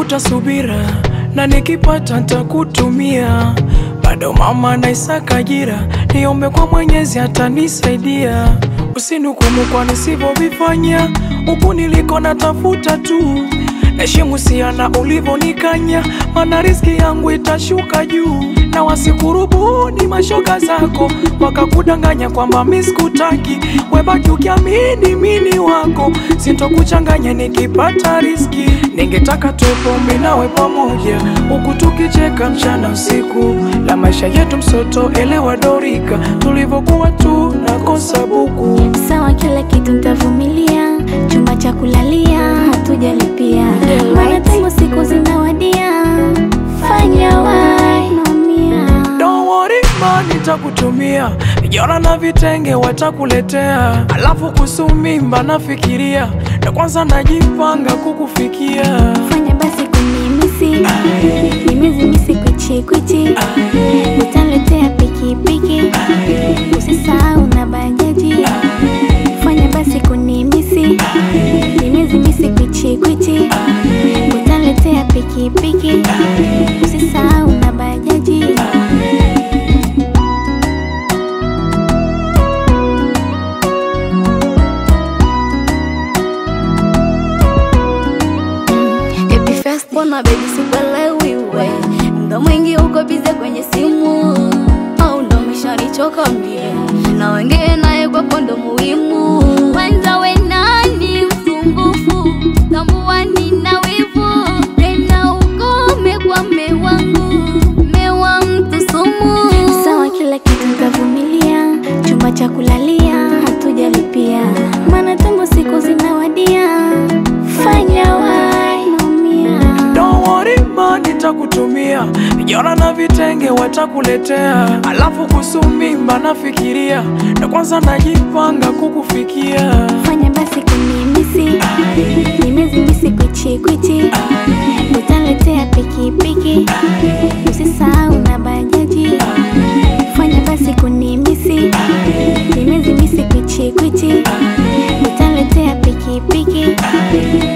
natafuta subira na nikipata ntakutumia. Bado mama naisaka jira, niombe kwa Mwenyezi atanisaidia. Usinihukumu kwa nisivyovifanya, huku niliko natafuta tu. Heshimu siana ulivyonikanya, mana riski yangu itashuka juu. Na wasikurubuni mashoga zako, wakakudanganya kwamba mi sikutaki. Webaki ukiamini mini wako, sintokuchanganya nikipata riski. Ningetaka tupo mi nawe pamoja, huku tukicheka mchana usiku, la maisha yetu msoto, elewa dorika, tulivyokuwa tu nakosa buku. Sawa, kila kitu ntavumilia, chumba cha kulalia hatujalipia, maana tangu siku zinawadia, fanya wai naumia. Don't worry ma, nitakutumia vijana na vitenge watakuletea, alafu kuhusu mimba nafikiria, na kwanza najipanga kukufikia. Fanya basi kunimisi, nimezimisi kwichi kwichi, utaletea pikipiki, usisahau na bajaji. Fanya basi kunimisi, nimezimisi kwichi kwichi, utaletea pikipiki, usisahau na bajaji. Happy first mbona baby sikuelewi we Muda mwingi uko bize kwenye simu Au ndo umeshanichoka mie Na wengine naye kwako ndo muhimu Kwanza we nani msumbufu Tambua nina wivu Tena ukome kwa mme wangu Mme wa mtu sumu Sawa, kila kitu ntavumilia, chumba cha kulalia hatujalipia, maana tangu siku zinawadia, fanya wai naumia. Don't worry ma, nitakutumia vijana na vitenge watakuletea, alafu kuhusu mimba nafikiria, na kwanza najipanga kukufikia. Fanya basi kunimisi, nimezimisi kwichi kwichi, utaletea pikipiki, usisahau na bajaji. Fanya basi kunimisi, nimezimisi kwichi kwichi, utaletea pikipiki,